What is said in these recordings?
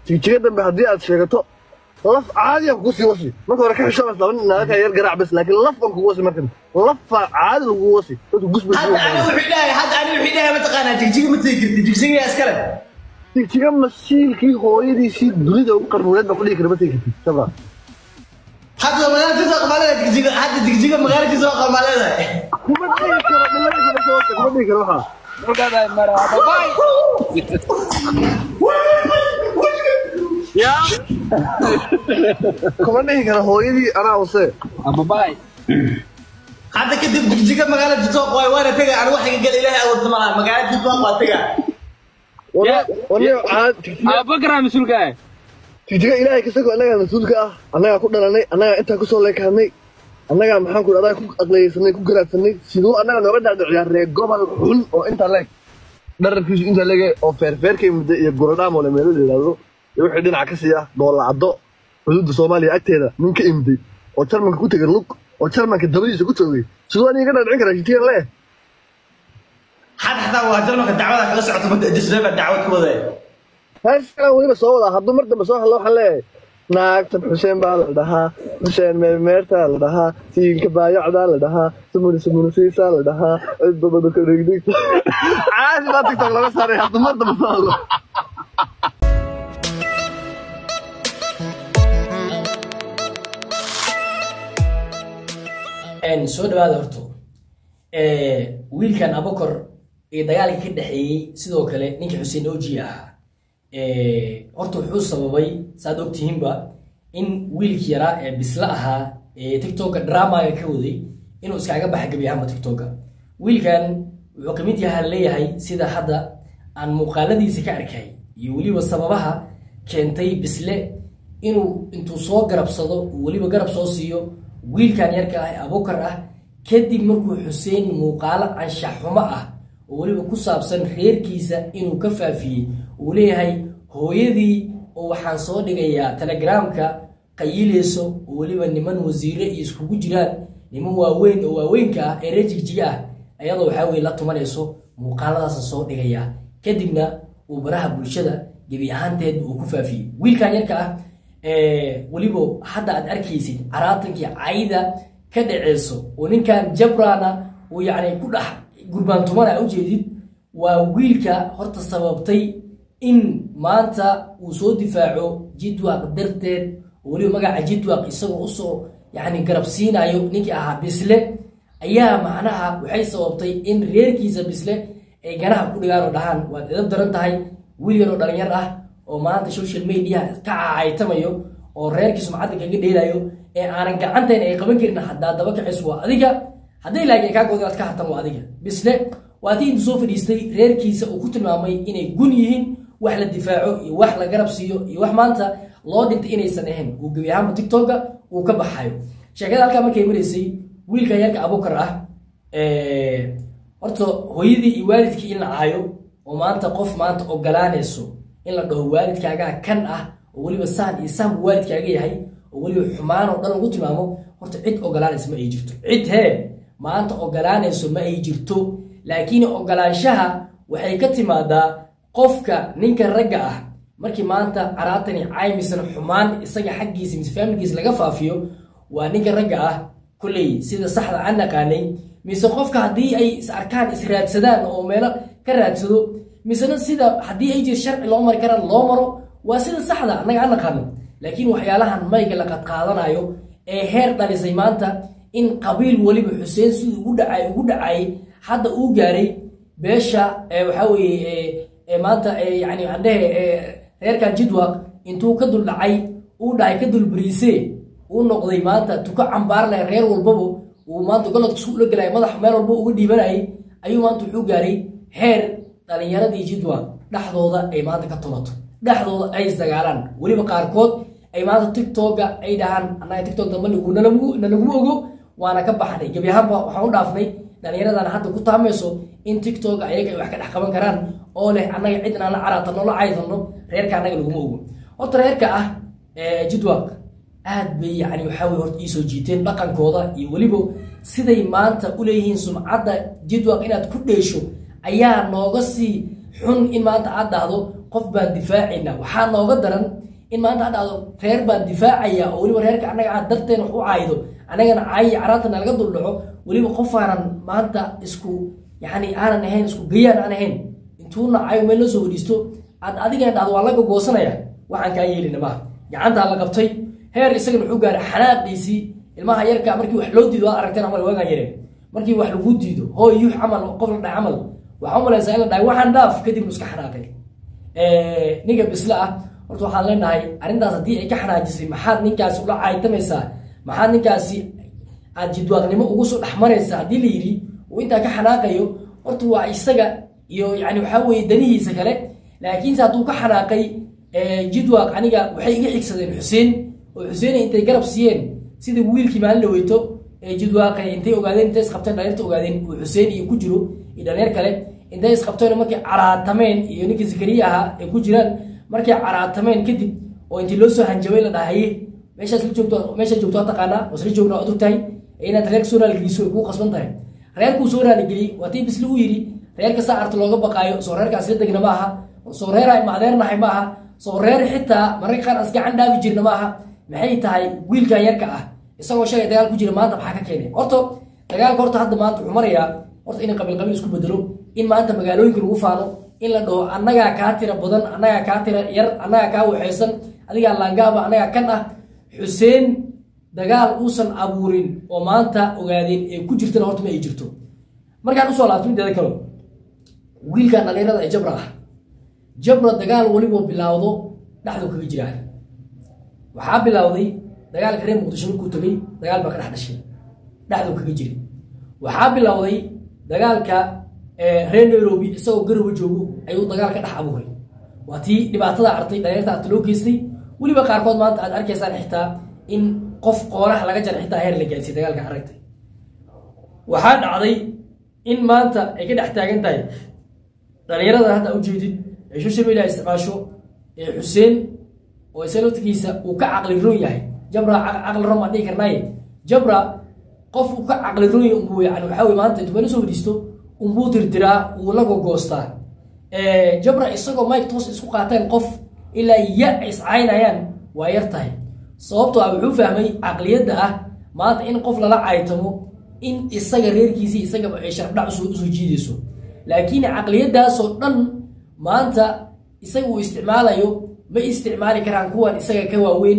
jigjiga dambe haddii aad sheegato laf caadiyan kugu sii wasi marka hore ka xishoonaysa laba nin naga yar garaac bas laakiin laf aan kugu wasi markan lafa caadi lagu wasi dadku gusbay hadda ani wuxuu dhahay hadda ani wuxuu dhahay mataqaanaa jigjiga ma tegi karti jigjiga yaa iskale jigjiga masiilkii hooyadiisii dunida ugu qarnuuneed baa ku dhigi kara ma tegi kartid sabra hadda magaala kasoo qamaleda jigjiga hadda jigjiga magaala kasoo qamaleda kuma dhihi karo dhilayda kuma dhihi karo waxaa Ogaday mara babaay. yaa kuma dhihi karo hooyadii anaa wase Babaay. hadda kadib jigjiga magaala kasoo qoy waana tega ani waxa gal ilaahay awood malaha magaala kasoo qaa tega waniyo caad jigjiga Abakar masuulka ah. jigjiga ilaahay kasagoo annagaa mas-uulka ah annagaa ku dhalanay annagaa intaa kusoo leekaanay annagaa maxaan ku adaa ku aqleysanay ku garaadsanay siduu annaga nooga dhaadhiciyaa reer gobol xun oo intaa leeg dhararkiisu intaa leege oo feerfeerkay muddo iyo guradhaamole meelo la yidhaahdo iyo wixii dhinaca ka siiya doolacaddo xuduudda soomaaliya agteeda nin ka imday oo jarmanka ku tegay lug oo jarmanka dabadiisa ku joogay siduu aniga ka dhaadhicin karaa jigjigan lee hadda xataa waa jarmalka dacwada kala socoto muddo disreeba dacwad ku wadee heeskaan weliba soo wadaa hadduu mar dambe soo hadlo waxaan leeyahay naagtan xuseen baa la dhahaa xuseen meermeertaa la dhahaa siinka baayacdaa la dhahaa sumuni sumunisiisaa la dhahaa cidbabada ka dhigdhigta caadi baa tiktok laga saaray hadduu mar dambe soo hadlo soo dhawaada horto wiilkan abokor iyo dagaalkii ka dhexeeyey sidoo kale ninka xuseen oji ahaa horta wuxuu sababay saad ogtihiinba in wiilkii yaraa ee bisla ahaa ee tiktoka dramaga ka waday inuu iskaaga baxa gebi ahaanba tiktoka wiilkan wuxuu kamid yaha leeyahay sida hadda aan muuqaaladiisa ka arkay iyo weliba sababaha keentay bisle inuu intuu soo garabsado uu weliba garab soo siiyo wiilkan yarka ah ee abukar ah kadib markuu xuseen muuqaalo anshax xumo ah oo weliba ku saabsan reerkiisa inuu ka faafiyey uu leeyahay hooyadii oo waxaan soo dhigayaa telegramka qayiileyso oo weliba niman wasiire iyo iskugu jiraan niman waaweyn oo waaweynka ah ee reer jigjiga ah ayadoo waxaa weye la tumanayso muuqaaladaasa soo dhigayaa kadibna uu baraha bulshada gebi ahaanteed uu ku faafiyey wiilkan yarka ah weliba hadda aad arkaysid caraatankii cayda ka dhaceyso oo ninkan jabrana uu yacni ku dhex gurbaantumana ujeedid waa wiilka horta sababtay in maanta uu soo difaaco jidwaq darteed oo weliba magaca jidwaq isagoo usoo yani garab siinayo ninkii ahaa bisle ayaa macnaha waxay sababtay in reerkiisa bisle ay ganaha ku dhigaan oo dhahaan waad edab daran tahay wiil yaroo dhalinyar ah oo maanta social media ka cacaytamayo oo reerkii sumcadda kaga dheelayo ee aanan gacanteen ay qaban karin haddaa daba kaciso waa adiga hadday laakiin kaa good inaad ka hartan waa adiga bisle waa tii intuu soo fadhiistay reerkiisa uu ku tilmaamay inay gun yihiin wax la difaaco iyo wax la garab siiyo iyo wax maanta loo dhintay inaysan ahayn uu gebi ahaanba tiktoka uu ka baxayo sheekada halkaa markay maraysay wiilka yarka abukar ah horta hooyadii iyo waalidkii in la caayo oo maanta qof maanta ogolaanayso in la dhaho waalidkaagaa kan ah oo weliba saan iyo saan buu waalidkaaga yahay oo weliba xumaan oo dhan lagu tilmaamo horta cid ogolaanaysa ma ay jirto cid hee maanta ogolaanayso ma ay jirto laakiin ogolaanshaha waxay ka timaadaa qofka ninka ragga ah markii maanta caraatani caymisan xumaan isaga xaggiisa mise faamilkiisa laga faafiyo waa ninka ragga ah kulley sida saxda aan naqaanay mise qofka haddii ay is arkaan is raadsadaan oo meelo ka raadsado misena sida haddii ay jir sharci loo mari karaan loo maro waa sida saxda annaga aan naqaano laakiin waxyaalahan mayga la qadqaadanayo ee heer dhalisay maanta in qabiil weliba xuseen siduu ugu dhacay ugu dhacay hadda uu gaaray beesha waxaa weeye maanta yani andhehe reerkan jidwaq intuu ka dul dhacay uu dhahay ka dul bariise uu noqday maanta tuka cambaar leh reer walbaba uu maanta goladka isku ula galay madax meel walba uga dhiibanayay ayuu maanta wuxuu gaaray heer dhalinyaradii jidwaq dhexdooda ay maanta ka tumato dhexdooda ay isdagaalaan weliba qaarkood ay maanta tiktoka ay dhahaan annaga tiktok damba nalaguma ogo waana ka baxnay gebi ahaanba waxaan u dhaafnay dhallinyaradan hadda ku taamayso in tiktoka ayaga ay wax ka dhex qaban karaan oo leh annaga cidna la caraatano la caydano reerka annaga laguma ogo horta reerka ah jidwaq aad bay yani waxaa weye horta iisoo jiiteen dhaqankooda iyo weliba siday maanta u leeyihiin sumcadda jidwaq inaad ku dheesho ayaa nooga sii xun in maanta aad dhahdo qof baan difaacayna waxaa nooga daran in maanta had dhahdo reer baan difaacaya oo weliba reerka annaga aad darteen wax u caaydo annagana caayi caraantana laga duldhaco weliba qof aanan maanta isku yani aanan ahayn isku gayaan aan ahayn intuuna caayo meel la soo hodhiisto aad adigana dhahdo waa laga goosanaya waxaan kaa yeelina maaha gacantaa la qabtay heer isagana wuxuu gaaray xanaaqiisii ilmaha yarka markii wax loo diido waad aragteen amal waagaan yareen markii wax lagu diido hooy yuux camal qof la dhahay camal waxaa u malaysaa in la dhahay waxaan dhaaf kadib iska xanaaqay ninka bisle ah horta waxaan leenahay arrintaas haddii ay ka xanaajisay maxaad ninkaasi ula caaytamaysaa maxaad ninkaasi aad jidwaaqnimo ugu soo dhexmaraysaa haddii la yidhi uu intaa ka xanaaqayo horta waa isaga iyo yani waxaa weeye danihiisa kale laakiinse hadduu ka xanaaqay jidwaaq aniga waxay iga xigsadeen xuseen oo xuseen intay garab siiyeen sida wiilkii maalin dhaweyto ee jidwaaqe intay ogaadeen intay isqabteen dhalinyarta ogaadeen uu xuseen iyo ku jiro iyo dhalinyar kale intay isqabteen markay caraatameen iyo ninkii zakariya ahaa ay ku jiraan markay caraatameen kadib oo intii loo soo hanjabay la dhahaye meeshaas la joogto meesha joogto waa taqaanaa oo isla joogna waad ogtahay inaad reerka soo raaligeliso ay kuu qasban tahay reerkuu soo raaligeliyey waa tii bisli u yidhi reerka saa arta looga baqaayo soo reerka asla degna ma aha soo reer ay maadeernahay ma aha soo reer xitaa mararka qaar as gacan dhaafi jirna ma aha maxay tahay wiilkan yarka ah isagoo shalay dagaal ku jira maanta maxaa ka keenay horta dagaalka horta hadda maanta wuxuu marayaa horta in qabiil qabiil isku bedelo in maanta magaalooyinka lagu faano in la dhaho annagaa kaa tira badan annagaa kaa tira yar annagaa kaa waxaysan adigaa laangaaba annagaa kan ah xuseen dagaal uusan abuurin oo maanta ogaadeen ee ku jirtana horta ma ay jirto markaan usoo laabto mideeda kale wiilkan dhalinyarada ee jabra ah jabra dagaal weliboo bilaawdo dhexdu kaga jiraa waxaa bilowday dagaalka reer muqdisho markuu tagay dagaal baa ka dhex dhashay dhexdu kaga jiri waxaa bilowday dagaalka reer nairobi isagoo garowe joogo ayuu dagaal ka dhex abuuray waa tii dhibaatada artay dhalinyarta arta loo geystay weliba qaarkood maanta aad arkaysaan xitaa in qof qoonaha laga jara xitaa heer la gaadsiy dagaalka aragtay waxaa dhacday in maanta ay ka dhex taagan tahay dhalinyarada hadda ujeedid ee social media isticmaasho ee xuseen oo isa laftigiisa uu ka caqli roon yahay jabra caqli roon baan dhihi karnaaye jabra qof uu ka caqli roon yahay unbuu yani waxaa wey maanta intuu meel soo fadhiisto unbuu dirdiraa uu la gogoostaa jabra isagoo mike toos isku qaateen qof ilaa ya iscaynayaan waa yar tahay sababtoo ah wuxuu fahmay caqliyadda ah maanta in qof lala caytamo in isaga reerkiisii isagaba ay sharafdhac usoo jiidayso laakiin caqliyadaasoo dhan maanta isaga uu isticmaalayo ma isticmaali karaan kuwan isaga ka waaweyn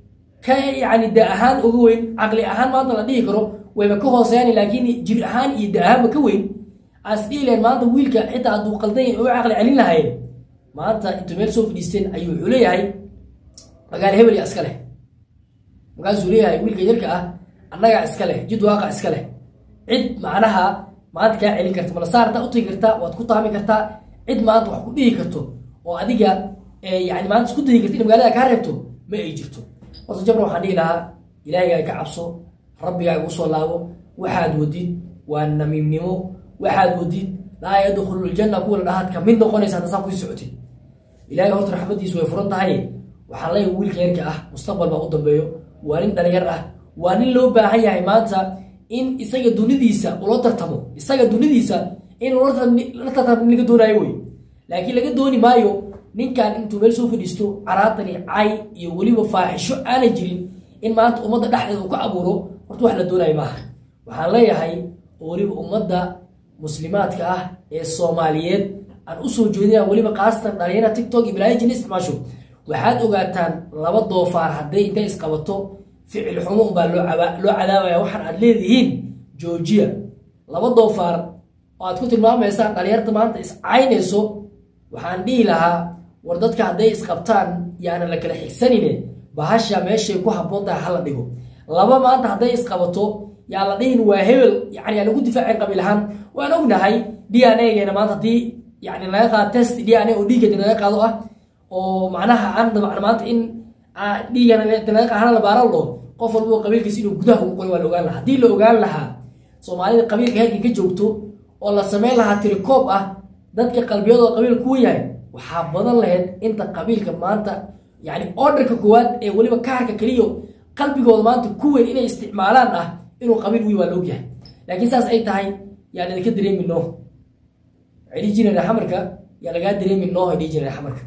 ka yani da ahaan uga weyn caqli ahaan maanta la dhihi karo wayba ka hooseeyaan laakiin jir ahaan iyo da ahaanba ka weyn as dhihi lahayn maanta wiilka xitaa hadduu qaldan yahay oo caqli celin lahayn maanta intuu meel soo fadhiisteen ayuu wuxuu leeyahay magaalo hebel ya iska leh markaasuu leeyahay wiilka yarka ah annagaa iska leh jid waaqa iska leh cid macnaha maanta kaa celin karta malasaar haddaa utagi kartaa waad ku taami kartaa cid maanta wax ku dhihi karto oo adiga yani maanta isku dayi karta in magaalada kaa reebto ma ay jirto horta jabra waxaan dhihi lahaa ilaahigaaga ka cabso rabbigaaga usoo laabo waxaad wadid waa namiimnimo waxaad wadid laa yadkhulu ljanna kuwa la dhahaad kamid noqonaysa hadda saa kusii socotid ilaahay horta raxmadiisu way furan tahay waxaan leeyahay wiilka yarka ah mustaqbal baa u dambeeyo waa nin dhalinyar ah waa nin loo baahan yahay maanta in isaga dunidiisa ula tartamo isaga dunidiisa in la tartamo laga doonaayo wey laakiin laga dooni maayo ninkan intuu meel soo fadhiisto caraatani cay iyo weliba faaxisho aana jirin in maanta ummadda dhexdeeda uu ka abuuro horta wax la doonaayo maaha waxaan leeyahay oo weliba ummadda muslimaadka ah ee soomaaliyeed aan usoo jeedinaya weliba khaasatan dhalinyara tiktok iyo balaayo jini isticmaasho waxaad ogaataan laba doofaar hadday intay isqabato ficil xumo unbaa loo loo cadaabaya waxaan aad leedihiin joojiya laba doofaar oo aad ku tilmaamaysaan dhalinyarta maanta iscaynayso waxaan dhihi lahaa war dadka hadday isqabtaan yaana la kala xigsanine bahasha meeshay ku habboon tahay hala dhigo laba maanta hadday isqabato yaa la dhihin waa hebel yani yaa lagu difaacin qabiil ahaan waan ognahay d n a-geena maanta haddii yani laga qaado test d n a oo dhiiggeeda laga qaado ah oo macnaha aan dabcan maanta in dhiigana laga qaadana la baaran lo qof walba qabiilkiisa inuu gudaha ugu qoy waa la ogaan lahaa haddii la ogaan lahaa soomaalida qabiilka heerkii ka joogto oo la sameyn lahaa tirikoob ah dadka qalbiyadooda qabiil kuwa yahay waxaa badan lahayd inta qabiilka maanta yani orderka koowaad ee weliba kaarka keliyo qalbigooda maanta ku weyn inay isticmaalaan ah inuu qabiil wiy waa la ogyahay laakiin saas ay tahay yaan idinka dareemi noo waxay dhihi jireen xamarka yaa lagaa dareemi noo ay dhihi jireen xamarka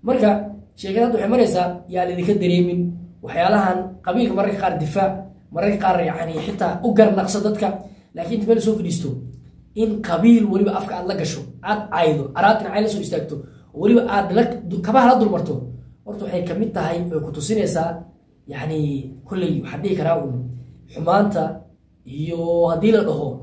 marka sheekada hadda waxay maraysaa yaa laydinka dareemin waxyaalahan qabiilka mararka qaar difaac mararka qaar yani xitaa u garnaqso dadka laakiin inta meel soo fadhiisto in qabiil weliba afka aad la gasho aad caydo araabtina cay la soo istaagto oo weliba aad la kabaha la dulmarto horta waxay kamid tahay way ku tusinaysaa yani kolley waxaan dhihi karaa un xumaanta iyo haddii la dhaho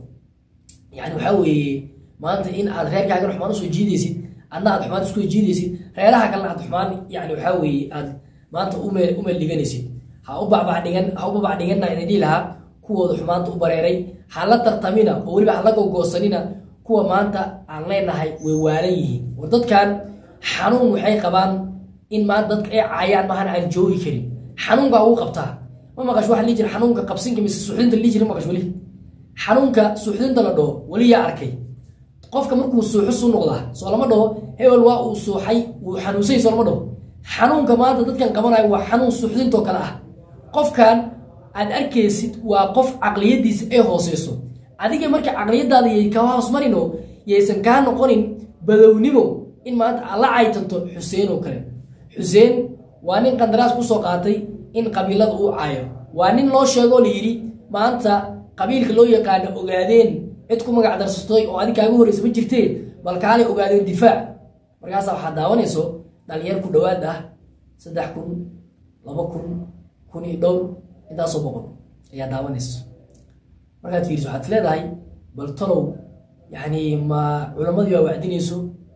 yani waxaa weeye maanta in aad reerkaagana xumaan usoo jiidaysid adna aad xumaan isku jiidaysid reeraha kalena aad xumaan yani waxaa weeye aad maanta umeel umeel dhiganaysid ha u babacdhigan ha u babacdhiganna idin dhihi lahaa kuwooda xumaanta u bareeray ha la tartamina oo weliba ha la gogoosanina kuwa maanta aan leenahay way waalan yihiin war dadkan xanuun waxay qabaan in maanta dadka ay caayaan maahan aan joogi karin xanuunkaa ugu qabtaa ma maqash waxa lii jira xanuunka qabsinka mise suuxdinta lii jira ma maqash weli xanuunka suuxdinta la dhaho weli yaa arkay qofka markuu suuxo su noqdaa soo lama dhaho hebel waa uu suuxay wuu xanuunsay soo lama dhaho xanuunka maanta dadkan qabanayo waa xanuun suuxdintoo kale ah qofkan aad arkaysid waa qof caqliyadiisa ay hooseyso adiga marka caqliyadaada yay ka hoos marino yaysan kaa noqonin badownimo in maanta aad la caytanto xuseen oo kale xuseen waa nin qandaraas kusoo qaatay in qabiilada uu caayo waa nin loo sheegoo la yidhi maanta qabiilka loo yaqaano ogaadeen cid ku magac darsatay oo adig kaaga horeysa ma jirtee bal kaalay ogaadeen difaac markaasa waxaad daawanayso dhalinyar ku dhowaad ah saddex kun laba kun kun iyo dhowr intaasoo boqol ayaa daawanayso markaad fiiriso waxaad leedahay bal talow yani ma culamadii baa wacdinayso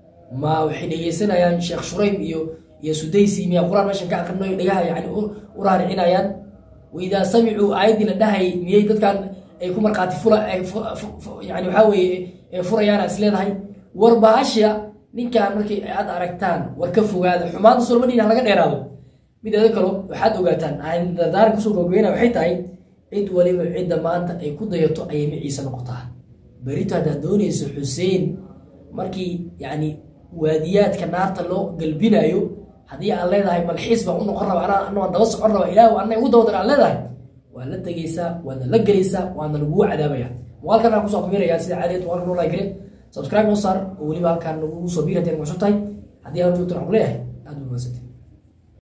ma waxay dhegeysanayaan sheekh shurayb iyo iyo sudaysi miyaa qur-aan meeshan ka akrinayo dhegaha yani u raaricinayaan waidaa samicuu aayaddii la dhahay miyay dadkan ay ku markhaati fula yani waxaa weeye furayaana is leedahay war bahasha ninkan markii aad aragtaan war ka fogaada xumaanta solmadhiina halaga dheeraado mideeda kalo waxaad ogaataan dardaaran kusoo gogeyna waxay tahay cid waliba cidda maanta ay ku dayato ayay maciisa noqotaa berito haddaad doonayso xuseen markii yani waadiyaadka naarta loo galbinayo haddii aan leedahay malxiis baan u noqon raba anaa waan daba socon raba ilaah ana ugu dabadan aan leedahay waa la tegaysaa waadna la gelaysaa waadna lagugu cadaabaya muuqaalkan aan kusoo kumiraya sida caadiyeed muuqaalka noo like subscribe noo saar oo weliba halkaan nagu soo biir haddii aan macusub tahay haddii aan joogto waxaan ku leeyahay aad u mahadsantahay